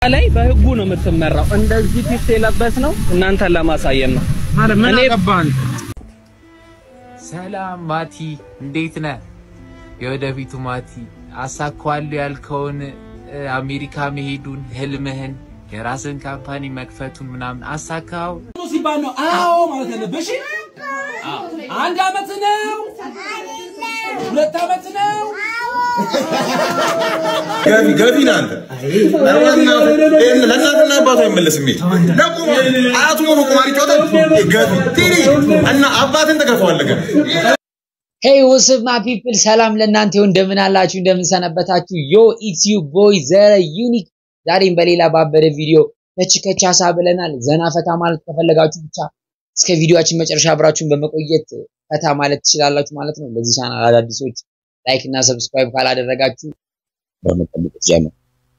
ላይ በህጉ ነው የምትመራው። እንደዚህ ፒስ የለበስ ነው እናንተን ለማሳየት ነው። ማለት ምን እኔ አገባን? ሰላም ማቲ፣ እንዴት ነህ? የወደፊቱ ማቲ አሳካዋለሁ ያልከውን እ፣ አሜሪካ መሄዱን ህልምህን የራስን ካምፓኒ መክፈቱን ምናምን አሳካው? ሲባል ነው አዎ ማለት ያለብሽ። አንድ አመት ነው፣ ሁለት አመት ነው። ገቢ ገቢ ነህ አንተ። ይሄን ለእናትና አባቱ አይመለስም። ይሄ ደግሞ አያቱ ሆኖ ቁማር ይጫወታል። ገቢ ቲኒ እና አባትን ትገፋዋለህ ገቢ ሄይ ወስብ ማ ፒፕል ሰላም ለእናንተ ይሁን። እንደምን አላችሁ? እንደምን ሰነበታችሁ? ዮ ኢትስ ዩ ቦይ ዘረ ዩኒክ። ዛሬም በሌላ ባበደ ቪዲዮ ከች ከች ሀሳ ብለናል። ዘና ፈታ ማለት ከፈለጋችሁ ብቻ እስከ ቪዲዮአችን መጨረሻ አብራችሁን በመቆየት ፈታ ማለት ትችላላችሁ ማለት ነው። ለዚህ ቻናል አዳዲሶች ላይክ እና ሰብስክራይብ ካላደረጋችሁ በመጠበቅ ጀምር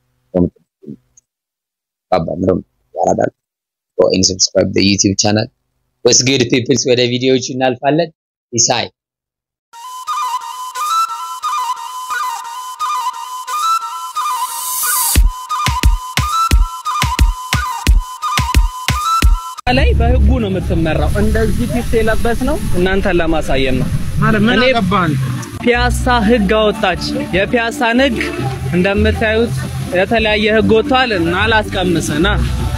ባባ ምረም ያራዳል ጎኢንግ ሰብስክራይብ the YouTube channel ወስ ጉድ ፒፕልስ ወደ ቪዲዮዎቹ እናልፋለን። ኢሳይ ላይ በህጉ ነው የምትመራው። እንደዚህ ፒስ የለበስ ነው እናንተን ለማሳየት ነው። ማለት ምን እኔ- አገባን? ፒያሳ ህግ አወጣች። የፒያሳን ህግ እንደምታዩት የተለያየ ህግ ወጥቷል እና አላስቀምስና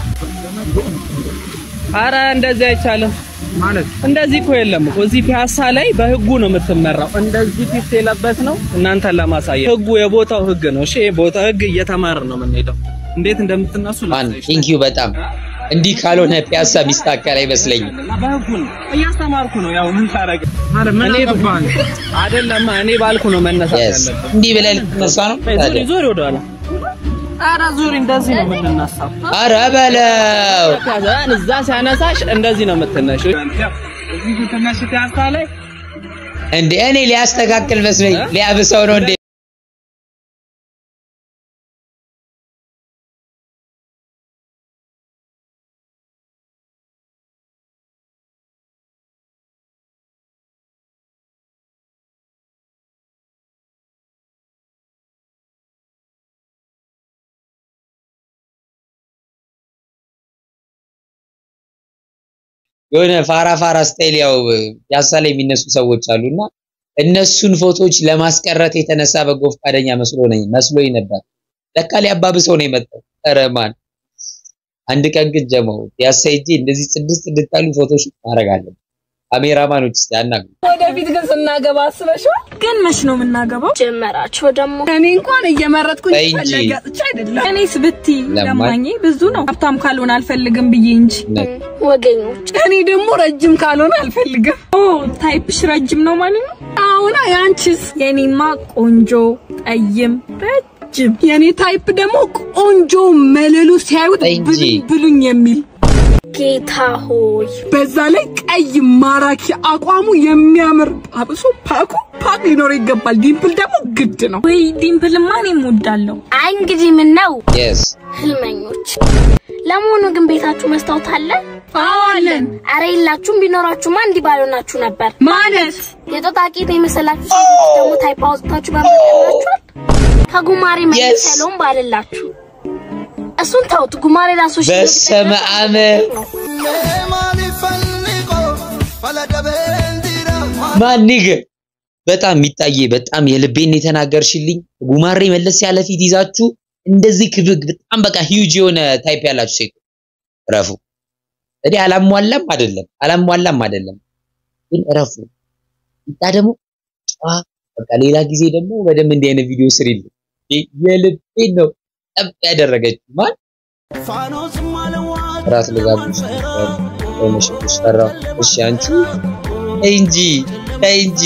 አረ እንደዚህ አይቻልም። ማለት እንደዚህ እኮ የለም እኮ እዚህ ፒያሳ ላይ በህጉ ነው የምትመራው። እንደዚህ ፒስ የለበስ ነው እናንተን ለማሳየት ህጉ የቦታው ህግ ነው። እሺ የቦታው ህግ እየተማርን ነው የምንሄደው። እንዴት እንደምትነሱ ማን ላሳይሽ። ቴንክ ዩ በጣም እንዲህ ካልሆነ ፒያሳ ሚስተካከል አይመስለኝም። በህጉ ነው እያስተማርኩ ነው። ያው ምን ታረግ ማለት ምን እኔ አገባን? አይደለም እኔ ባልኩ ነው መነሳት የስ ያለብን። እንዲህ ብለህ ልትነሳ ነው ዙሪ ታዲያ? ዙሪ ወደ ኋላ ኧረ ዙሪ እንደዚህ ነው የምንነሳው። ኧረ በለው ከዛን እዛ ሲያነሳሽ እንደዚህ ነው የምትነሺው። እዚህ ስትነሺ ፒያሳ ላይ እንደ እኔ ሊያስተካክል መስሎኝ ሊያብሰው ነው እንዴ? የሆነ ፋራ ፋራ ስታይል ያው ፒያሳ ላይ የሚነሱ ሰዎች አሉና እነሱን ፎቶዎች ለማስቀረት የተነሳ በጎ ፈቃደኛ መስሎ ነኝ መስሎኝ ነበር። ለካ ሊያባብሰው ነው የመጣው። ኧረ ማን አንድ ቀን ግን ጀመው ፒያሳ ሄጄ እንደዚህ ጽድስት ጽድት ያሉ ፎቶዎች ማድረግ አለብን። ካሜራማኖች እስቲ አናግሩ። ወደፊት ግን ስናገባ አስበሽዋል? ግን መች ነው የምናገባው? ጀመራችሁ ደግሞ እኔ እንኳን እየመረጥኩኝ ተይ እንጂ። ፈለጋጥቻ አይደለም። እኔስ ብትይ ለማኝ። ለማኝ ብዙ ነው። ሀብታም ካልሆነ አልፈልግም ብዬ እንጂ ወገኞች። እኔ ደግሞ ረጅም ካልሆነ አልፈልግም። ኦ ታይፕሽ ረጅም ነው ማለት ነው? አሁና ያንቺስ? የኔማ ቆንጆ ጠይም ረጅም። የኔ ታይፕ ደግሞ ቆንጆ መለሉ ሲያዩት ተይ እንጂ። ብሉኝ ብሉኝ የሚል ጌታ ሆይ በዛ ላይ ቀይ ማራኪ አቋሙ የሚያምር አብሶ ፓኩ ፓክ ሊኖር ይገባል። ዲምፕል ደግሞ ግድ ነው። ወይ ዲምፕልማ እኔም እወዳለሁ። አይ እንግዲህ ምን ነው የስ ህልመኞች። ለመሆኑ ግን ቤታችሁ መስታወት አለ? አዋለን አረ የላችሁም። ቢኖራችሁማ እንዲህ ባልሆናችሁ ነበር። ማለት የጦጣ ቂጥ የመሰላችሁ ሴቶች ደግሞ ታይፕ አውጥታችሁ በመቀናችኋል። ከጉማሬ Yes. መሰለውም ባልላችሁ እሱን ተውት። ጉማሬ ራሱ እሺ በስመ አብ ማኒግ በጣም የሚታየ በጣም የልቤን የተናገርሽልኝ ጉማሬ መለስ ያለ ፊት ይዛችሁ እንደዚህ ክብግ በጣም በቃ ሂውጅ የሆነ ታይፕ ያላችሁ ሴት ረፉ። እኔ አላሟላም አይደለም አላሟላም አይደለም ግን ረፉ። ይታ ደግሞ ጨዋ በቃ ሌላ ጊዜ ደግሞ በደንብ እንዲህ አይነት ቪዲዮ ስሪልኝ። የልቤን ነው ጠብ ያደረገችው ማን ራስ ልጋብዝ ወይሽ ፈራው። እሺ አንቺ ተይ እንጂ ተይ እንጂ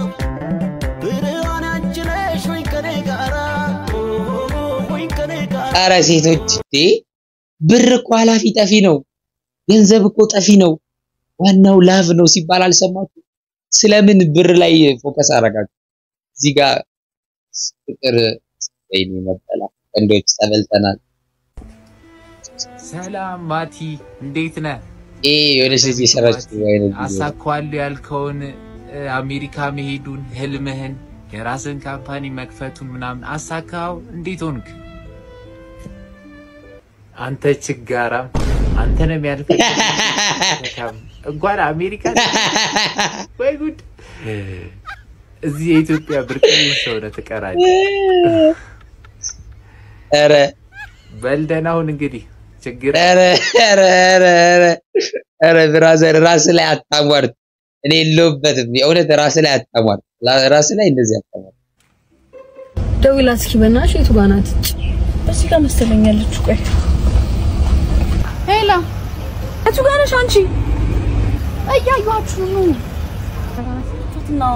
ኧረ ሴቶች እንዴ ብር እኮ ኃላፊ ጠፊ ነው። ገንዘብ እኮ ጠፊ ነው። ዋናው ላቭ ነው ሲባል አልሰማችሁ? ስለምን ብር ላይ ፎከስ አደረጋችሁ? እዚህ ጋር ፍቅር ወይኔ መበላ ቀንዶች ተበልተናል። ሰላም ማቲ፣ እንዴት ነህ? ይሄ የሆነች ልጅ የሰራችው አይነት ቪዲዮ ነው። አሳካዋለሁ ያልከውን እ፣ አሜሪካ መሄዱን ህልምህን የራስን ካምፓኒ መክፈቱን ምናምን አሳካው? እንዴት ሆንክ? አንተ ችጋራም አንተ ነው የሚያልፈልግ እንኳን አሜሪካ ወይ ጉድ! እዚህ የኢትዮጵያ ብርቅዬ ሰው ነህ ትቀራለህ። ኧረ በልደን አሁን እንግዲህ ችግር ኧረ ኧረ ኧረ ኧረ ኧረ ብራዘር ራስ ላይ አታሟርት። እኔ የለሁበትም። የእውነት ራስ ላይ አታሟርት። ራስ ላይ እንደዚህ አታሟርት። ደውላ እስኪ በእናትሽ የቱ ጋር ናት? እዚህ ጋር መሰለኛለች። ቆይ ሄላ የቱ ጋር ነሽ አንቺ? እያዩአችሁ ነው። ነው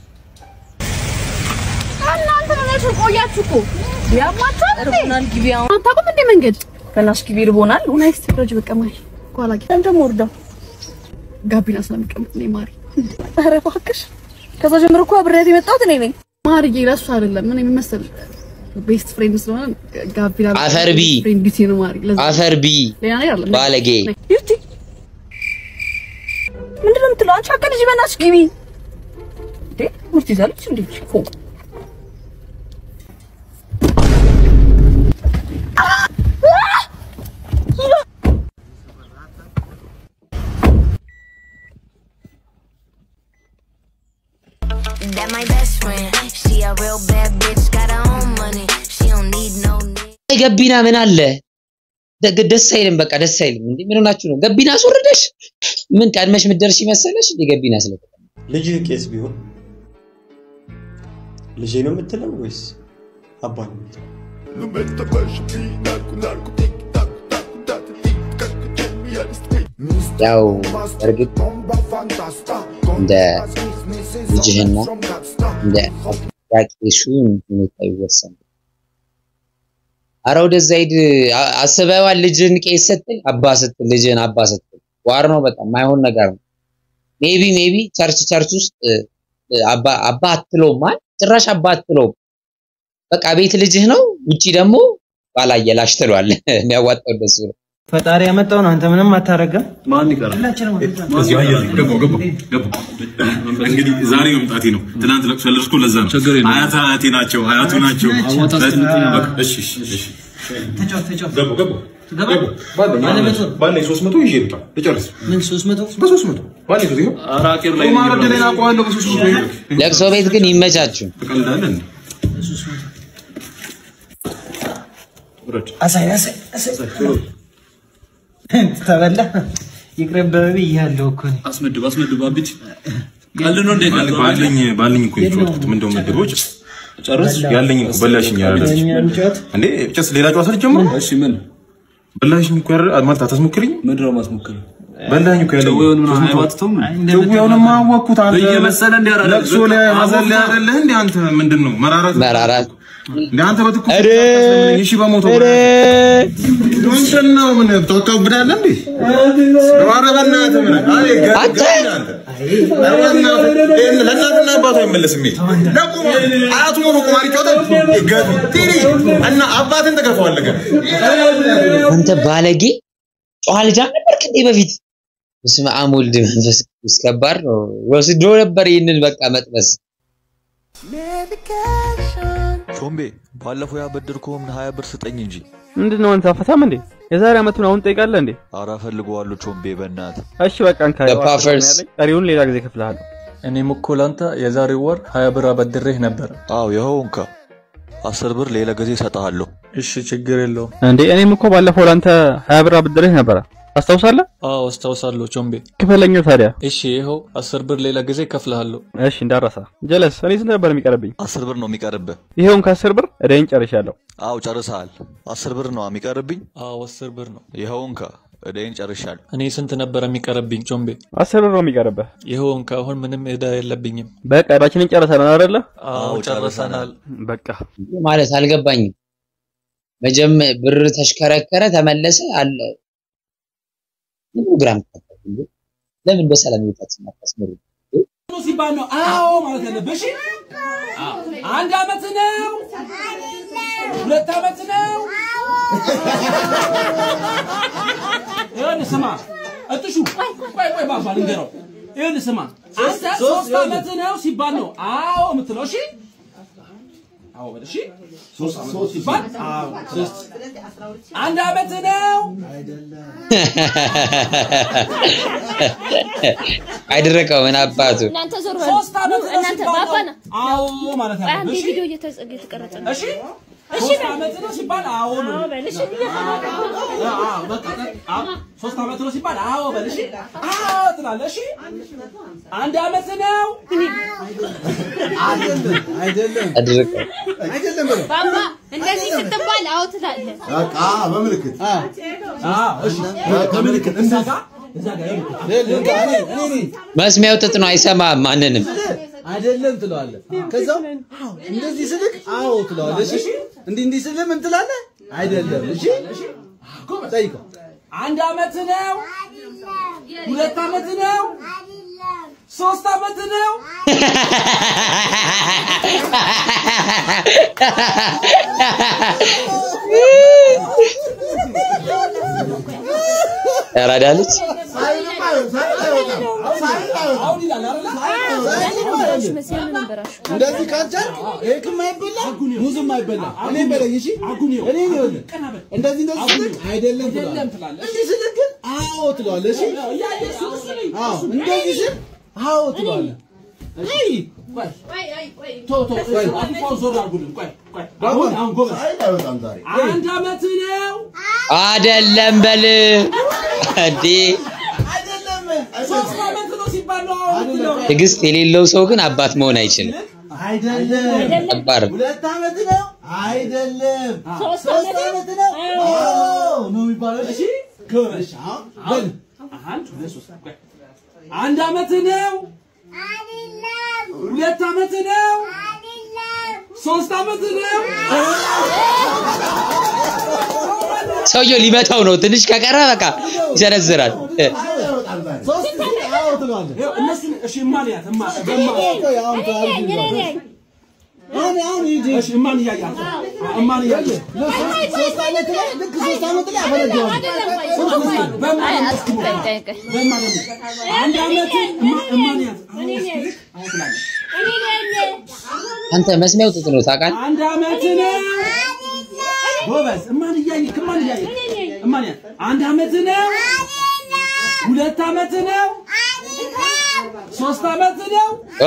እናንተ ናችሁ ቆያችሁ እኮ ያማታል ርቦናል። ግቢ አሁን አታውቁም እንዴ መንገድ በእናትሽ ግቢ ርቦናል። ኡናይስ ትሮጅ በቃ ማሪ ኋላ ጊዜ አንተ ወርዳው ጋቢና ስለሚቀመጥ ነው ማሪ። ኧረ እባክሽ ከዛ ጀምሮ እኮ አብሬያት የመጣሁት እኔ ነኝ። ማርዬ ለሱ አይደለም ምን የሚመስል ቤስት ፍሬንድ ስለሆነ ጋቢና አፈር ቢ ፍሬንድ ቢቲ ነው ማሪ። ለዛ አፈር ቢ ሌላ ነገር አይደለም። ባለጌ ዩቲ ምንድን ነው የምትለው? አንቺ አቀ ልጅ በእናትሽ ግቢ እንዴ ሙርት ይዛለች እንዴ ፎ That my best friend. She a real bad bitch, got her own money. She don't need no nigga. ገቢና ምን አለ ደግ- ደስ አይልም። በቃ ደስ አይልም። እንዴ ምን ሆናችሁ ነው? ገቢና አስወርደሽ ምን ቀድመሽ ምትደርሺ መሰለሽ? እንዴ ገቢና ስለ ልጅህ ቄስ ቢሆን ልጄ ነው የምትለው ወይስ አባ ነው የምትለው? ያው እርግጥ እንደ ልጅህና እንደ ቄሱ ሁኔታ ይወሰናል። አረ ወደዛ ሂድ። አ- አስበዋል። ልጅህን ቄስ ስትል አባ ስትል ልጅህን አባ ስትል ዋር ነው። በጣም ማይሆን ነገር ነው። ሜቢ ሜቢ ቸርች ቸርች ውስጥ እ፣ እ፣ አባ አባ አትለውም ማለት ጭራሽ አባ አትለውም። በቃ ቤት ልጅህ ነው፣ ውጪ ደግሞ ባላየ ላሽ ትለዋለህ። የሚያዋጣው እንደሱ ነው። ፈጣሪ ያመጣውን አንተ ምንም አታረገም። ማን ይቀራል? እዚህ አየህ፣ ገባሁ ገባሁ ገባሁ። እንግዲህ ዛሬ መምጣቴ ነው። ትናንት ለቅሶ ያለቅስኩ ለዛ ነው። አያት አያቴ ናቸው፣ አያቱ ናቸው። በቃ እሺ እሺ እሺ። ገባሁ ገባሁ ገባሁ። ባለኝ ባለኝ ሦስት መቶ ይዤ ልውጣ ልጨርስ። ምን ሶስት መቶ በሦስት መቶ ባለኝ ሦስት ይኸው አራቄር ላይ ቁማር ዕድሌን አውቀዋለሁ። በሦስት መቶ ይኸው። ለቅሶ ቤት ግን ይመቻችሁ። ትቀልዳለህ እንዴ? ውረድ። አሳይ አሳይ አሳይ ተበላ ይቅርብህ ብያለሁ እኮ እኔ። አስመድብ አስመድብ አብጭ ቀልድ ነው እንዴ? ቀልድ ነው። ባለኝ ባለኝ እኮ የጨዋታሁት ምን እንደው መድቦች ጨርስ ያለኝ እኮ በላሽኝ ያለች እኛ እንጫወት እንዴ ጭስ ሌላ ጨዋታ ልጀምር እሺ ምን በላሽኝ እኮ ያረ ማለት አታስሞክሪኝ ምንድን ነው ማስሞከር? በላኝ እኮ ያለኝ ጨዌውን ምናምን አይባትተውም ጨዌውንማ አወቅኩት አንተ እየመሰለ እንዲህ አደረገ። ለቅሶ ላይ ሀዘን ላይ አይደለህ እንዴ አንተ ምንድን ነው መራራት መራራት እንዴ አንተ በትኩስ ኧረ! እሺ በሞተው ኧረ! ምንድን ነው ምን ተወካብዳለህ እንዴ ኧረ በእናትህ ምን አይ ገ- አንተ! ገ- አንተ ኧረ በእናትህ ይሄን ለእናትና አባቱ አይመለስም ይሄ ደግሞ አያቱ ሆኖ ቁማር ይጫወታል ገቢ ቲሪ እና አባትን ትገፋዋለህ ገና አንተ ባለጌ ጨዋ ልጅ አልነበርክ እንዴ በፊት? በስመ አብ ወልድ መንፈስ ቅዱስ ከባድ ነው። ወስዶ ነበር ይህንን በቃ መጥበስ። ቾምቤ ባለፈው ያበደርኩህን ሀያ ብር ስጠኝ እንጂ። ምንድን ነው አንተ አፈታም እንዴ? የዛሬ አመቱን አሁን ጠይቃለህ እንዴ? አረ እፈልገዋለሁ ቾምቤ በእናት እሺ በቃ እንካ The Puffers. ቀሪውን ሌላ ጊዜ እከፍልሃለሁ። እኔም እኮ ላንተ የዛሬ ወር ሀያ ብር አበድሬህ ነበር። አዎ ይኸው እንካ አስር ብር ሌላ ጊዜ እሰጥሃለሁ። እሺ ችግር የለውም። እንዴ እኔም እኮ ባለፈው ለአንተ ሀያ ብር አበድሬህ ነበረ። ታስታውሳለህ? አዎ አስታውሳለሁ ቾምቤ። ክፈለኛው ታዲያ። እሺ ይኸው አስር ብር ሌላ ጊዜ እከፍልሃለሁ። እሺ እንዳረሳ። ጀለስ እኔ ስንት ነበር የሚቀርብኝ? አስር ብር ነው የሚቀርብህ። ይሄውን ከአስር ብር እዳይን ጨርሻለሁ። አዎ ጨርሰሃል። አስር ብር ነው የሚቀርብኝ። አዎ አስር ብር ነው። ይኸው እንካ እዳይን ጨርሻለሁ። እኔ ስንት ነበር የሚቀርብኝ ቾምቤ? አስር ብር ነው የሚቀርብህ። ይኸው እንካ አሁን ምንም ዕዳ የለብኝም። በቃ እዳችንን ጨርሰናል አይደለ? አዎ ጨርሰናል። በቃ ማለት አልገባኝም። መጀመ ብር ተሽከረከረ ተመለሰ አለ ምን ግራም ከተፈለ እንዴ? ለምን በሰላም ይወጣችሁ አታስመሩ? ሲባል ነው አዎ ማለት ያለብህ። እሺ አንድ አመት ነው፣ ሁለት አመት ነው። ይኸውልህ ስማ እጥሹ ቆይ ቆይ ባባ ልንገረው። ይኸውልህ ስማ አንተ ሶስት አመት ነው ሲባል ነው አዎ የምትለው። እሺ አዎ በል እሺ። ሶስት ሶስት ሲባል አዎ ሶስት አንድ አመት ነው አይደረቀው ምን አባቱ እናንተ ዞር በሉ። ሶስት አመት ነው እናንተ ሲባል ባባ ነው ነው። አዎ ማለት ቆይ አንዴ አለብህ። እሺ ቪዲዮ እየተ- እየተቀረጸ ነው። እሺ ሶስት አመት ነው ሲባል አዎ ነው። አዎ በል እሺ። አዎ በቃ አዎ ሶስት አመት ነው ሲባል አዎ በል እሺ። አዎ ትላለህ እሺ። አንድ አመት ነው አይደለም አይደለም አድርቀው አይደለም በለው። ባባ እንደዚህ ስትባል አዎ ትላለህ። በቃ በምልክት አዎ እሺ በምልክት እዛ ጋር እዛ ጋር ይኸውልህ። እኔ እኔ ነኝ መስሚያው ጥጥ ነው፣ አይሰማም ማንንም። አይደለም ትለዋለህ። ከዛው አዎ እንደዚህ ስልክ አዎ ትለዋለህ። እሺ እንዲህ እንዲህ ስልህ ምን ትላለህ? አይደለም እሺ ጠይቀው። አንድ አመት ነው ሁለት አመት ነው ሶስት አመት ነው ያራዳ ልጅ አሁን ይላል አይደለ እንደዚህ ካልቻልክ ኬክም አይበላ ሙዝም አይበላ። እኔ በለኝ እሺ እኔ ይኸውልህ እንደዚህ እንደዚህ ስልክ አይደለም ትለዋለህ። እንዲህ ስልክ ግን አዎ ትለዋለህ። እሺ አዎ እንደዚህ ስል አዎ ትለዋለህ። አይ ቆይ ቶ ቶ ቆይ አዲፋው ዞር አድርጉልን ቆይ ቆይ አሁን አሁን ጎበዝ አይወጣም ዛሬ አንድ አመት ነው አደለም በል እንዴ። ሶስት አመት ነው ሲባል ነው አሁን የምትለው። ትዕግስት የሌለው ሰው ግን አባት መሆን አይችልም። አይደለም ከባድ ነው። ሁለት አመት ነው አይደለም ሶስት ሶስት አመት ነው አዎ ነው የሚባለው። እሺ ጎበዝ አሁን በል አንድ ሁለት ሶስት ቆይ አንድ አመት ነው ሁለት አመት ነው ሶስት አመት ነው ሰውየው ሊመታው ነው። ትንሽ ከቀረ በቃ ይሰነዝራል። አይወጣም ዛሬ ሶስት አዎ ትለዋለህ። ይኸው እነሱን እሺ እማልያት እማ በማ ቆይ አሁን ታርግ ይዟል። አሁን አሁን ሂጂ እሺ እማን እያያት ነው። እማን እያያት ሶስት አመት ላይ ልክ ሶስት አመት ላይ አፈነዳዋለሁ። በማ አይ አትቆይ ቆይ ቆይ በማ አንድ አመት እማ እማን ያት አሁን እስኪልክ አሁን ትላለህ አንተ መስሚያው ጥጥ ነው ታውቃለህ? አንድ አመት ነው ጎበዝ እማን እያየክ እማን እያየክ እማን ያት አንድ አመት ነው ሁለት አመት ነው ሶስት አመት ነው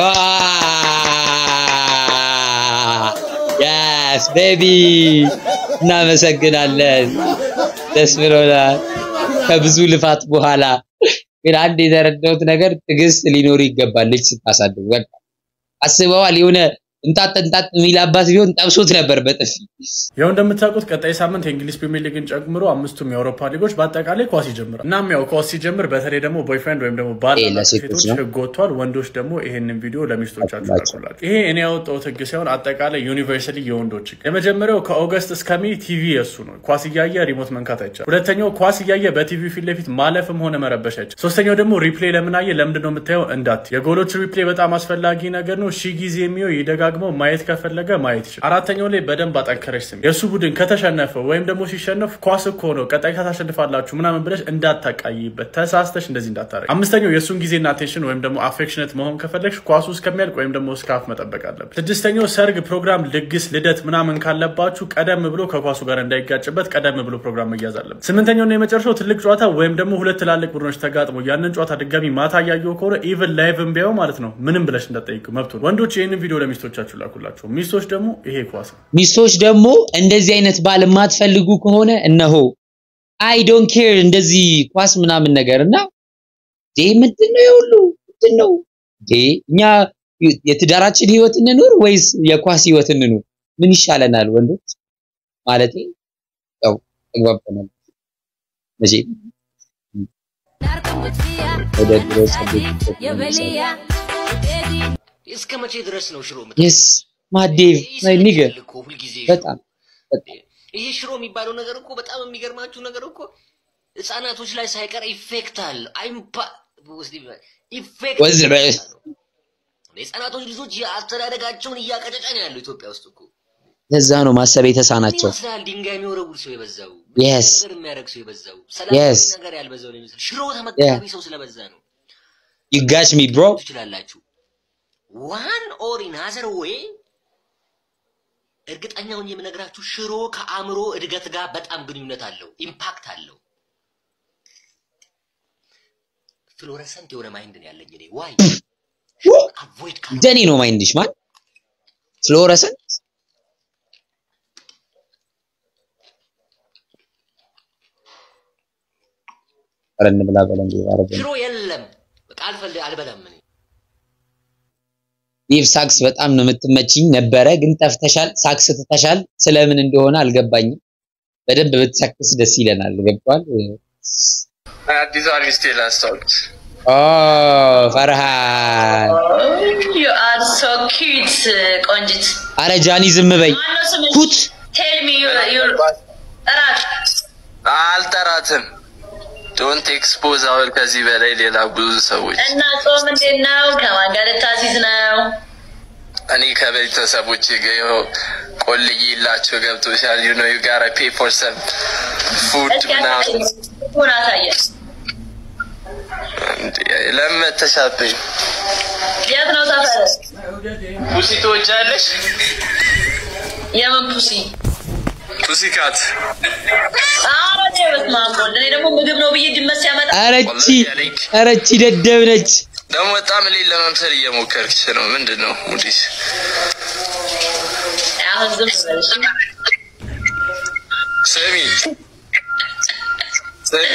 ያስ ቤቢ እናመሰግናለን። ደስ ብሎናል። ከብዙ ልፋት በኋላ ግን አንድ የተረዳሁት ነገር ትዕግስት ሊኖር ይገባል። ልጅ ስታሳድግ በቃ አስበዋል። የሆነ እንጣጥ እንጣጥ የሚል አባት ቢሆን ጠብሶት ነበር በጥፊ። ያው እንደምታውቁት ቀጣይ ሳምንት የእንግሊዝ ፕሪሚየር ሊግን ጨምሮ አምስቱም የአውሮፓ ሊጎች በአጠቃላይ ኳስ ይጀምራል። እናም ያው ኳስ ሲጀምር በተለይ ደግሞ ቦይፍሬንድ ወይም ደግሞ ባል ይሄ ላላቸው ለሴቶች ሴቶች ነው። ህግ ወጥቷል። ወንዶች ደግሞ ይሄንን ቪዲዮ ለሚስቶቻቸው ላኩላቸው። ይሄ እኔ ያወጣሁት ህግ ሳይሆን አጠቃላይ ዩኒቨርሳሊ የወንዶች ህግ። የመጀመሪያው ከኦገስት እስከ ሜይ ቲቪ የሱ ነው። ኳስ እያየ ሪሞት መንካት አይቻልም። ሁለተኛው ኳስ እያየ በቲቪ ፊት ለፊት ማለፍም ሆነ መረበሽ አይቻልም። ሶስተኛው ደግሞ ሪፕሌይ ለምን አየ ለምንድን ነው የምታየው እንዳት የጎሎች ሪፕሌይ በጣም አስፈላጊ ነገር ነው። ሺ ጊዜ የሚው ይደጋግመው ማየት ከፈለገ ማየት ይችላል። አራተኛው ላይ በደንብ አጠንከረች ስም የእሱ ቡድን ከተሸነፈ ወይም ደግሞ ሲሸነፍ ኳስ እኮ ነው ቀጣይ ታሸንፋላችሁ ምናምን ብለሽ እንዳታቃይበት ተሳስተሽ እንደዚህ እንዳታረግ። አምስተኛው የእሱን ጊዜና አቴንሽን ወይም ደግሞ አፌክሽነት መሆን ከፈለግሽ ኳሱ እስከሚያልቅ ወይም ደግሞ እስከ አፍ መጠበቅ አለብን። ስድስተኛው ሰርግ፣ ፕሮግራም፣ ልግስ፣ ልደት ምናምን ካለባችሁ ቀደም ብሎ ከኳሱ ጋር እንዳይጋጭበት ቀደም ብሎ ፕሮግራም መያዝ አለበት። ስምንተኛውና የመጨረሻው ትልቅ ጨዋታ ወይም ደግሞ ሁለት ትላልቅ ቡድኖች ተጋጥሞ ያንን ጨዋታ ድጋሚ ማታ እያየው ከሆነ ኢቨን ላይቭን ቢያው ማለት ነው ምንም ብለሽ እንዳጠይቁ መብቱ ነው። ወንዶች ይህንን ቪዲዮ ለሚስቶቻችሁ ላኩላቸው። ሚስቶች ደግሞ ይሄ ኳስ ነው። ሚስቶች ደግሞ እንደዚህ አይነት ባል የማትፈልጉ ከሆነ እነሆ አይ ዶንት ኬር እንደዚህ ኳስ ምናምን ነገር እና ይሄ ምንድን ነው የሁሉ ምንድን ነው ይሄ እኛ የትዳራችን ህይወት እንኑር ወይስ የኳስ ህይወት እንኑር? ምን ይሻለናል ወንዶች? ማለት ያው ተግባብተናል መቼ ወደ ድሮ እስከ መቼ ድረስ ነው ሽሮ የስ ማዴቭ ማይ ኒገ በጣም ይሄ ሽሮ የሚባለው ነገር እኮ በጣም የሚገርማችሁ ነገር እኮ ህፃናቶች ላይ ሳይቀር ኢፌክት አለ። አይምፓ ኢፌክት ወዝ በ- የህፃናቶች ልጆች የአስተዳደጋቸውን እያቀጨጨ ነው ያለው ኢትዮጵያ ውስጥ እኮ ለዛ ነው ማሰብ የተሳናቸው። ይመስላል ድንጋይ የሚወረውር ሰው የበዛው Yes. ነገር የሚያደርግ ሰው የበዛው ሰላማዊ Yes. ነገር ያልበዛው ነው የሚመስል ሽሮ ተመጋቢ ሰው ስለበዛ ነው። You got me bro ትችላላችሁ ዋን ኦር ኢን አዘር ዌይ እርግጠኛውን የምነግራችሁ ሽሮ ከአእምሮ እድገት ጋር በጣም ግንኙነት አለው፣ ኢምፓክት አለው። ፍሎረሰንት የሆነ ማይንድ ነው ያለኝ እኔ ዋይ አቮይድ ደኔ ነው ማይንድሽ ማን ፍሎረሰንት ኧረ እንብላ በለን አረገ ሽሮ የለም በቃ አልፈል አልበላም እኔ ይህ ሳክስ በጣም ነው የምትመችኝ ነበረ፣ ግን ጠፍተሻል። ሳክስ ትተሻል። ስለምን እንደሆነ አልገባኝም። በደንብ ብትሰክስ ደስ ይለናል። ገብቷል? አዲሷን ሚስቴ ላስታውቅ። ኦ ፈርሃን፣ You are so cute, ቆንጂት። አረ ጃኒ ዝም በይ። ማነው ስምሽ? ኩት Tell me you you እራት አልጠራትም። ዶንት ኤክስፖዝ አሁን ከዚህ በላይ ሌላ ብዙ ሰዎች እና ጾም እንዴት ነው? ከማን ጋር ልታሲዝ ነው? እኔ ከቤተሰቦች ጋር ይኸው ቆልዬላቸው ገብቶሻል። ዩ ኖ ዩ ጋራ ፔ ፎር ሰም ፉድ እስኪ ምናምን አሳየኝ። ሆን አሳየን። እንዴ፣ ለምን መተሻብኝ? የት ነው ሰፈር? ፑሲ ትወጃለሽ? የምን ፑሲ? ፑሲ ካት አዎ እኔ በስመ አብ ወልድ። እኔ ደግሞ ምግብ ነው ብዬ ድመት ሲያመጣ አረቺ አረቺ ደደብ ነች። ደግሞ በጣም እኔን ለመምሰል እየሞከርሽ ነው። ምንድን ነው ሙዲስ? አሁን ዝም በል እሺ። ስሚ ስሚ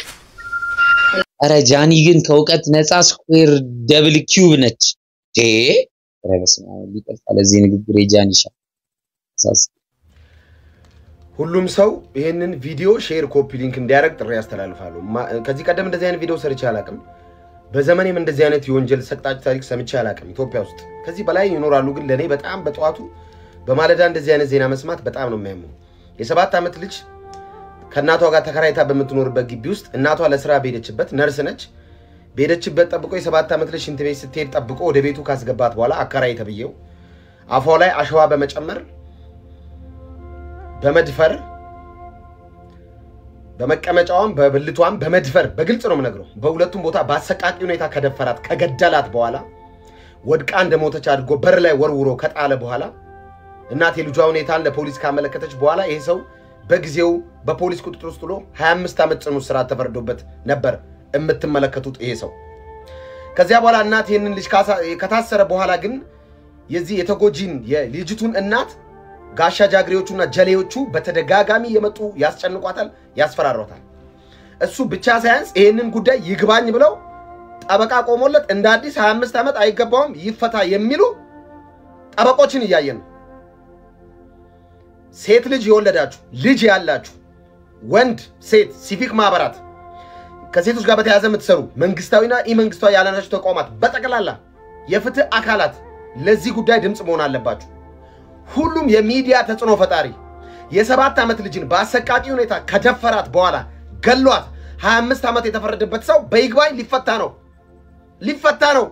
አረ ጃኒ ግን ከእውቀት ነፃ ስኩዌር ደብል ኪዩብ ነች። ዴ ኧረ በስመ አብ ሊጠፋ ለዚህ ንግግር የጃኒሻ ሳስ ሁሉም ሰው ይህንን ቪዲዮ ሼር፣ ኮፒ ሊንክ እንዲያደርግ ጥሪ ያስተላልፋሉ። ማ- ከዚህ ቀደም እንደዚህ አይነት ቪዲዮ ሰርቼ አላቅም። በዘመኔም እንደዚህ አይነት የወንጀል ሰቅጣጭ ታሪክ ሰምቼ አላቅም። ኢትዮጵያ ውስጥ ከዚህ በላይ ይኖራሉ፣ ግን ለእኔ በጣም በጠዋቱ በማለዳ እንደዚህ አይነት ዜና መስማት በጣም ነው የሚያመው። የሰባት ዓመት ልጅ ከእናቷ ጋር ተከራይታ በምትኖርበት ግቢ ውስጥ እናቷ ለስራ በሄደችበት ነርስ ነች። በሄደችበት ጠብቆ የሰባት ዓመት ልጅ ሽንት ቤት ስትሄድ ጠብቆ ወደ ቤቱ ካስገባት በኋላ አከራይ ተብዬው አፏ ላይ አሸዋ በመጨመር በመድፈር በመቀመጫዋም በብልቷም በመድፈር በግልጽ ነው የምነግረው። በሁለቱም ቦታ በአሰቃቂ ሁኔታ ከደፈራት ከገደላት በኋላ ወድቃ እንደሞተች አድርጎ በር ላይ ወርውሮ ከጣለ በኋላ እናት የልጇ ሁኔታን ለፖሊስ ካመለከተች በኋላ ይሄ ሰው በጊዜው በፖሊስ ቁጥጥር ውስጥ ውሎ 25 ዓመት ጽኑ እስራት ተፈርዶበት ነበር የምትመለከቱት ይሄ ሰው። ከዚያ በኋላ እናት ይህንን ልጅ ካሳ- ከታሰረ በኋላ ግን የዚህ የተጎጂን የልጅቱን እናት ጋሻ ጃግሬዎቹና ጀሌዎቹ በተደጋጋሚ የመጡ ያስጨንቋታል፣ ያስፈራሯታል። እሱ ብቻ ሳያንስ ይህንን ጉዳይ ይግባኝ ብለው ጠበቃ ቆሞለት እንደ አዲስ 25 ዓመት አይገባውም ይፈታ የሚሉ ጠበቆችን እያየን ነው። ሴት ልጅ የወለዳችሁ ልጅ ያላችሁ ወንድ፣ ሴት፣ ሲቪክ ማህበራት ከሴቶች ጋር በተያያዘ የምትሰሩ መንግስታዊና ኢመንግስታዊ ያልሆናችሁ ተቋማት በጠቅላላ የፍትህ አካላት ለዚህ ጉዳይ ድምፅ መሆን አለባችሁ። ሁሉም የሚዲያ ተጽዕኖ ፈጣሪ የሰባት ዓመት ልጅን በአሰቃቂ ሁኔታ ከደፈራት በኋላ ገሏት 25 ዓመት የተፈረደበት ሰው በይግባኝ ሊፈታ ነው ሊፈታ ነው።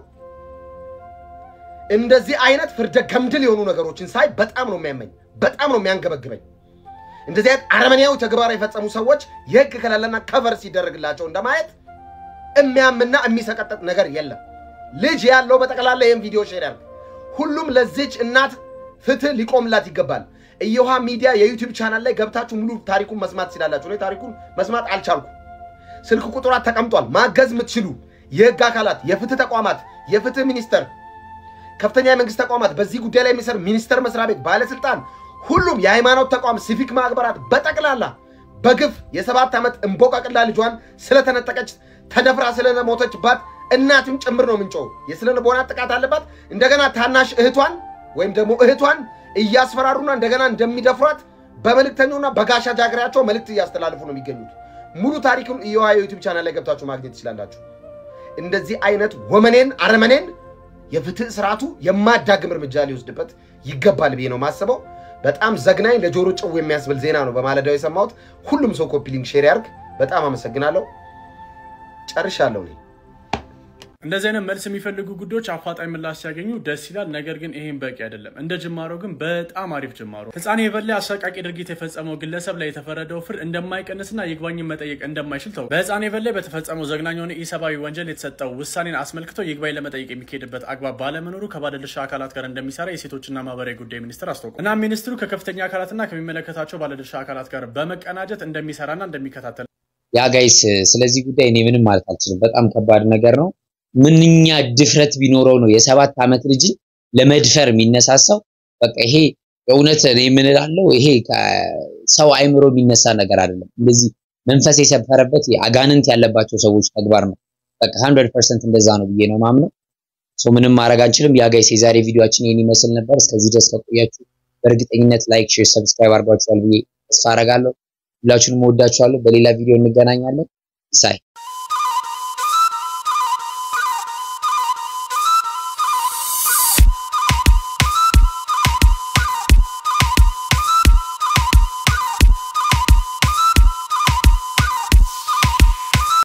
እንደዚህ አይነት ፍርደ ገምድል የሆኑ ነገሮችን ሳይ በጣም ነው የሚያመኝ፣ በጣም ነው የሚያንገበግበኝ። እንደዚህ አይነት አረመኔያዊ ተግባር የፈጸሙ ሰዎች የህግ ከለላና ከቨር ሲደረግላቸው እንደማየት የሚያምና የሚሰቀጥጥ ነገር የለም። ልጅ ያለው በጠቅላላ ይህን ቪዲዮ ሼር ያድርግ። ሁሉም ለዚች እናት ፍትህ ሊቆምላት ይገባል። እየውሃ ሚዲያ የዩቲዩብ ቻናል ላይ ገብታችሁ ሙሉ ታሪኩን መስማት ትችላላችሁ። እኔ ታሪኩን መስማት አልቻልኩም። ስልክ ቁጥሯት ተቀምጧል። ማገዝ የምትችሉ የህግ አካላት፣ የፍትህ ተቋማት፣ የፍትህ ሚኒስቴር፣ ከፍተኛ የመንግስት ተቋማት፣ በዚህ ጉዳይ ላይ የሚሰሩ ሚኒስቴር መስሪያ ቤት ባለስልጣን፣ ሁሉም የሃይማኖት ተቋም፣ ሲቪክ ማህበራት በጠቅላላ በግፍ የሰባት ዓመት እንቦቃቅላ ልጇን ስለተነጠቀች ተደፍራ ስለሞተችባት እናትም ጭምር ነው ምንጮው። የስነ ልቦና ጥቃት አለባት። እንደገና ታናሽ እህቷን ወይም ደግሞ እህቷን እያስፈራሩና እንደገና እንደሚደፍሯት በመልእክተኛውና በጋሻ ጃግሬያቸው መልእክት እያስተላልፉ ነው የሚገኙት። ሙሉ ታሪኩን እየዋ የዩቲዩብ ቻናል ላይ ገብታችሁ ማግኘት ትችላላችሁ። እንደዚህ አይነት ወመኔን አረመኔን የፍትህ ስርዓቱ የማዳግም እርምጃ ሊወስድበት ይገባል ብዬ ነው ማስበው። በጣም ዘግናኝ ለጆሮ ጭው የሚያስብል ዜና ነው በማለዳው የሰማሁት። ሁሉም ሰው ኮፒ ሊንክ ሼር ያርግ። በጣም አመሰግናለሁ። ጨርሻለሁ እኔ። እንደዚህ አይነት መልስ የሚፈልጉ ጉዳዮች አፋጣኝ ምላሽ ሲያገኙ ደስ ይላል። ነገር ግን ይሄም በቂ አይደለም። እንደ ጅማሮ ግን በጣም አሪፍ ጅማሮ። ህፃን የበላ አሰቃቂ ድርጊት የፈጸመው ግለሰብ ላይ የተፈረደው ፍርድ እንደማይቀንስና ይግባኝን መጠየቅ እንደማይችል ተው በህፃን የበላ በተፈጸመው ዘግናኝ የሆነ ኢሰብአዊ ወንጀል የተሰጠው ውሳኔን አስመልክቶ ይግባኝ ለመጠየቅ የሚካሄድበት አግባብ ባለመኖሩ ከባለድርሻ አካላት ጋር እንደሚሰራ የሴቶችና ማህበራዊ ጉዳይ ሚኒስትር አስታውቋል። እና ሚኒስትሩ ከከፍተኛ አካላትና ከሚመለከታቸው ባለድርሻ አካላት ጋር በመቀናጀት እንደሚሰራና እንደሚከታተል ያ ጋይስ ስለዚህ ጉዳይ እኔ ምንም ማለት አልችልም። በጣም ከባድ ነገር ነው። ምንኛ ድፍረት ቢኖረው ነው የሰባት ዓመት ልጅን ለመድፈር የሚነሳሳው? በቃ ይሄ የእውነት እኔ ምን እላለሁ፣ ይሄ ሰው አይምሮ የሚነሳ ነገር አይደለም። እንደዚህ መንፈስ የሰፈረበት አጋንንት ያለባቸው ሰዎች ተግባር ነው። በቃ 100% እንደዛ ነው ብዬ ነው ማምነው። ሶ ምንም ማድረግ አንችልም። ያ ጋይስ የዛሬ ቪዲዮአችን ይሄን ይመስል ነበር። እስከዚህ ድረስ ከቆያችሁ በእርግጠኝነት ላይክ፣ ሼር፣ ሰብስክራይብ አድርጓችኋል ብዬ ተስፋ አደርጋለሁ። ሁላችሁንም እወዳችኋለሁ። በሌላ ቪዲዮ እንገናኛለን። ሳይ